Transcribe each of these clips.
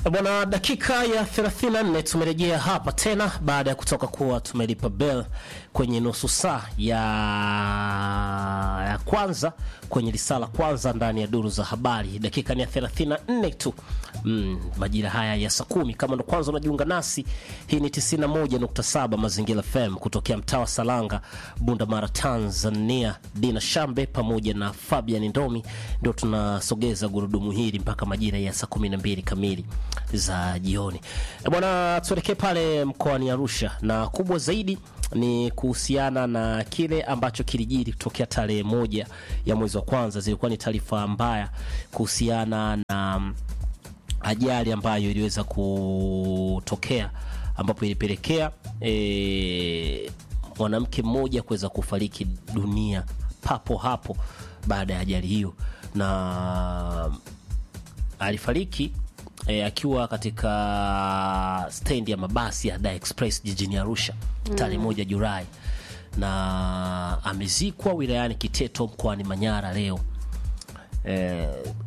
Bwana, dakika ya 34 tumerejea hapa tena baada ya kutoka kuwa tumelipa bell kwenye nusu saa ya, ya kwanza kwenye risala kwanza ndani ya duru za habari. Dakika ni ya 34 tu mm, majira haya ya saa kumi. Kama ndo kwanza unajiunga nasi, hii ni 91.7 Mazingira FM kutokea mtaa wa Salanga, Bunda Mara, Tanzania. Dina Shambe pamoja na Fabian Ndomi ndio tunasogeza gurudumu hili mpaka majira ya saa 12 kamili za jioni. Bwana, tuelekee pale mkoani Arusha, na kubwa zaidi ni kuhusiana na kile ambacho kilijiri kutokea tarehe moja ya mwezi wa kwanza. Zilikuwa ni taarifa mbaya kuhusiana na ajali ambayo iliweza kutokea ambapo ilipelekea e, mwanamke mmoja kuweza kufariki dunia papo hapo baada ya ajali hiyo, na alifariki e, akiwa katika stendi ya mabasi ya Dar Express jijini Arusha tarehe moja Julai, na amezikwa wilayani Kiteto mkoani Manyara leo. E,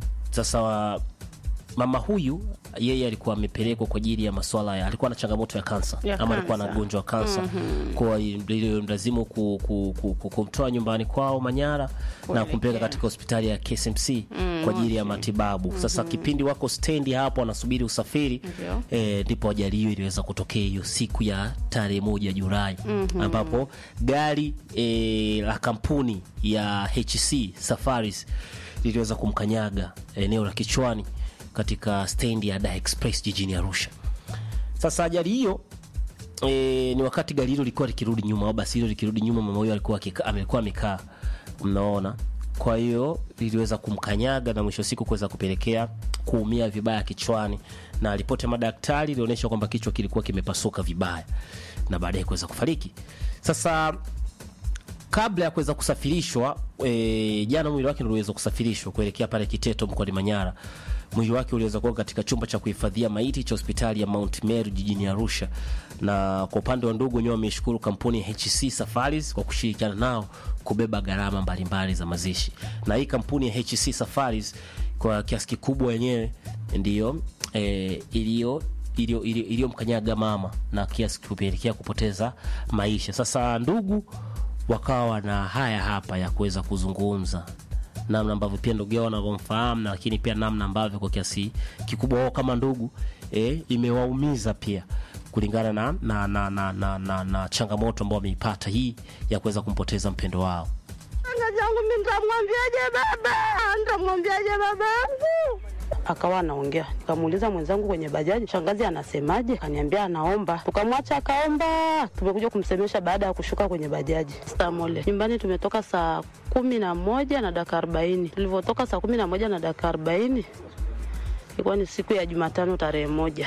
sasa mama huyu yeye alikuwa amepelekwa kwa ajili ya masuala ya alikuwa na changamoto ya kansa Ya ama alikuwa na kansa. ugonjwa wa kansa kwa hiyo mlazimu ku, ku, ku, ku, kumtoa nyumbani kwao Manyara na Kuelekea. kumpeleka katika hospitali ya KSMC kwa ajili ya matibabu. Sasa kipindi wako stendi hapo wanasubiri usafiri Ndio. eh, ndipo ajali hiyo iliweza kutokea hiyo siku ya tarehe moja Julai ambapo gari eh, la kampuni ya HC Safaris liliweza kumkanyaga eneo la kichwani katika stendi ya Dar Express jijini Arusha. Sasa ajali hiyo e, ni wakati gari hilo lilikuwa likirudi nyuma au basi hilo likirudi nyuma, mama huyo alikuwa akika- amekuwa amekaa, mnaona. Kwa hiyo liliweza kumkanyaga na mwisho wa siku kuweza kupelekea kuumia vibaya kichwani, na ripoti ya madaktari ilionyesha kwamba kichwa kilikuwa kimepasuka vibaya na baadaye kuweza kufariki. Sasa kabla ya kuweza kusafirishwa e, jana mwili wake ndio uliweza kusafirishwa kuelekea pale Kiteto mkoani Manyara. Mwili wake uliweza kuwa katika chumba cha kuhifadhia maiti cha hospitali ya Mount Meru jijini Arusha. Na kwa upande wa ndugu wenyewe wameshukuru kampuni ya HC Safaris kwa kushirikiana nao kubeba gharama mbalimbali za mazishi. Na hii kampuni ya HC Safaris kwa kiasi kikubwa yenyewe ndiyo e, iliyo iliyo- iliyo- iliyomkanyaga mama na kiasi kupelekea kupoteza maisha. Sasa ndugu wakawa na haya hapa ya kuweza kuzungumza namna ambavyo pia ndugu yao wanavyomfahamu, na lakini pia namna ambavyo kwa kiasi kikubwa wao kama ndugu eh, imewaumiza pia kulingana na, na, na, na, na, na, na changamoto ambao wameipata hii ya kuweza kumpoteza mpendo wao. Ana zangu mimi nitamwambiaje baba? Nitamwambiaje baba yangu? Akawa anaongea, nikamuuliza mwenzangu kwenye bajaji, shangazi anasemaje? Akaniambia anaomba. Tukamwacha akaomba, tumekuja kumsemesha baada ya kushuka kwenye bajaji Stamole. Nyumbani tumetoka saa kumi na moja na dakika arobaini. Tulivyotoka saa kumi na moja na dakika arobaini ilikuwa ni siku ya Jumatano tarehe moja,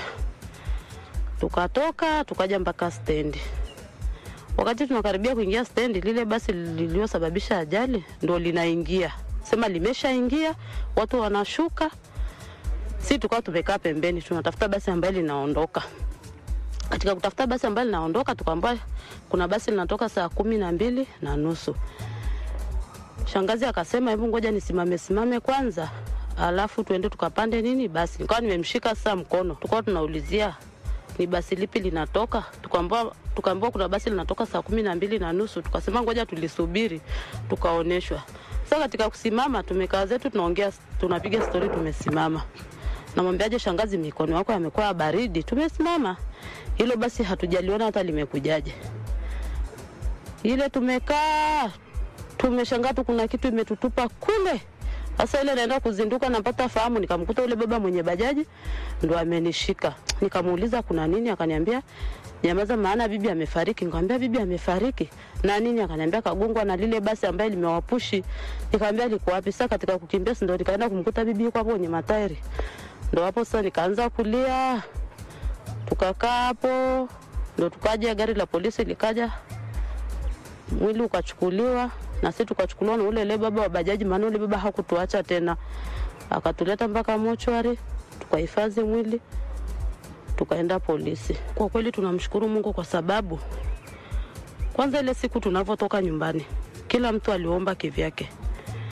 tukatoka tukaja mpaka stendi Wakati tunakaribia kuingia stendi, lile basi lililosababisha ajali ndo linaingia, sema limeshaingia, watu wanashuka, si tukawa tumekaa pembeni, tunatafuta basi ambayo linaondoka. Katika kutafuta basi ambayo linaondoka, tukaambiwa kuna basi linatoka saa kumi na mbili na nusu. Shangazi akasema hebu ngoja nisimame simame kwanza, alafu tuende tukapande nini basi. Nikawa nimemshika sasa mkono, tukawa tunaulizia ni basi lipi linatoka, tukaambiwa tukaambiwa kuna basi linatoka saa kumi na mbili na nusu. Tukasema ngoja tulisubiri, tukaoneshwa. Sasa katika kusimama, tumekaa zetu tunaongea, tunapiga stori, tumesimama. Namwambiaje shangazi, mikono yako yamekuwa baridi. Tumesimama, hilo basi hatujaliona hata limekujaje. Ile tumekaa tumeshangaa tu, kuna kitu imetutupa kule. Sasa ile naenda kuzinduka, napata fahamu, nikamkuta ule baba mwenye bajaji ndo amenishika. Nikamuuliza kuna nini, akaniambia nyamaza, maana bibi amefariki. Nikamwambia bibi amefariki na nini? Akaniambia kagongwa na lile basi ambaye limewapushi. Nikamwambia liko wapi? Sasa katika kukimbia, si ndo nikaenda kumkuta bibi yuko hapo kwenye matairi. Ndo hapo sasa nikaanza kulia, tukakaa hapo, ndo tukaja gari la polisi likaja mwili ukachukuliwa na sisi tukachukuliwa na ule ile baba wa bajaji, maana ule baba hakutuacha tena, akatuleta mpaka mochwari, tukahifadhi mwili, tukaenda polisi. Kwa kweli tunamshukuru Mungu kwa sababu kwanza ile siku tunavyotoka nyumbani, kila mtu aliomba kivyake.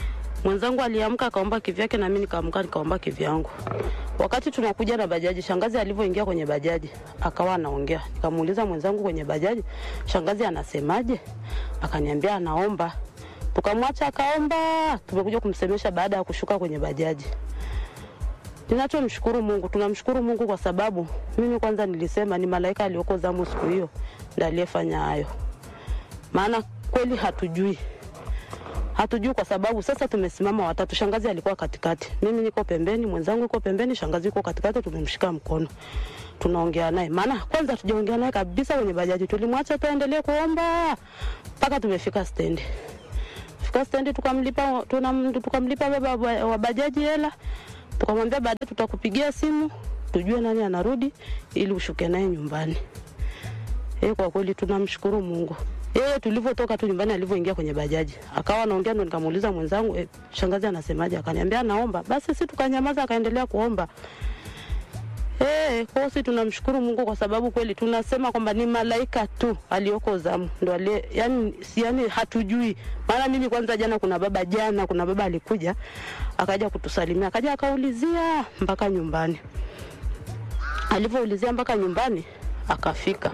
Mwenzangu aliamka akaomba kivyake, na mimi nikaamka nikaomba kivyangu. Wakati tunakuja na bajaji, shangazi alivyoingia kwenye bajaji akawa anaongea. Nikamuuliza mwenzangu kwenye bajaji, shangazi anasemaje? Akaniambia anaomba. Tukamwacha akaomba, tumekuja kumsemesha baada ya kushuka kwenye bajaji. Ninachomshukuru Mungu, tunamshukuru Mungu kwa sababu mimi kwanza nilisema ni malaika aliyoko zamu siku hiyo ndiye aliyefanya hayo, maana kweli hatujui hatujui kwa sababu sasa tumesimama watatu. Shangazi alikuwa katikati, mimi niko pembeni, mwenzangu yuko pembeni, shangazi yuko katikati, tumemshika mkono tunaongea naye, maana kwanza hatujaongea naye kabisa kwenye bajaji, tulimwacha tuendelee kuomba mpaka tumefika stendi. Fika stendi tukamlipa, tunam, tukamlipa baba wa- wa bajaji hela, tukamwambia baadaye tutakupigia simu tujue nani anarudi ili ushuke naye nyumbani. Eh, kwa kweli tunamshukuru Mungu. Yeye tulivyotoka tu nyumbani alivyoingia kwenye bajaji akawa anaongea, ndo nikamuuliza mwenzangu eh, shangazi anasemaje? Akaniambia anaomba. Basi sisi tukanyamaza, akaendelea kuomba. Eh, kwa hiyo sisi tunamshukuru Mungu kwa sababu kweli tunasema kwamba ni malaika tu aliyoko zamu ndo aliye, yani, si yani hatujui. Maana mimi kwanza jana kuna baba jana kuna baba alikuja akaja kutusalimia akaja akaulizia mpaka nyumbani. Alivyoulizia mpaka nyumbani akafika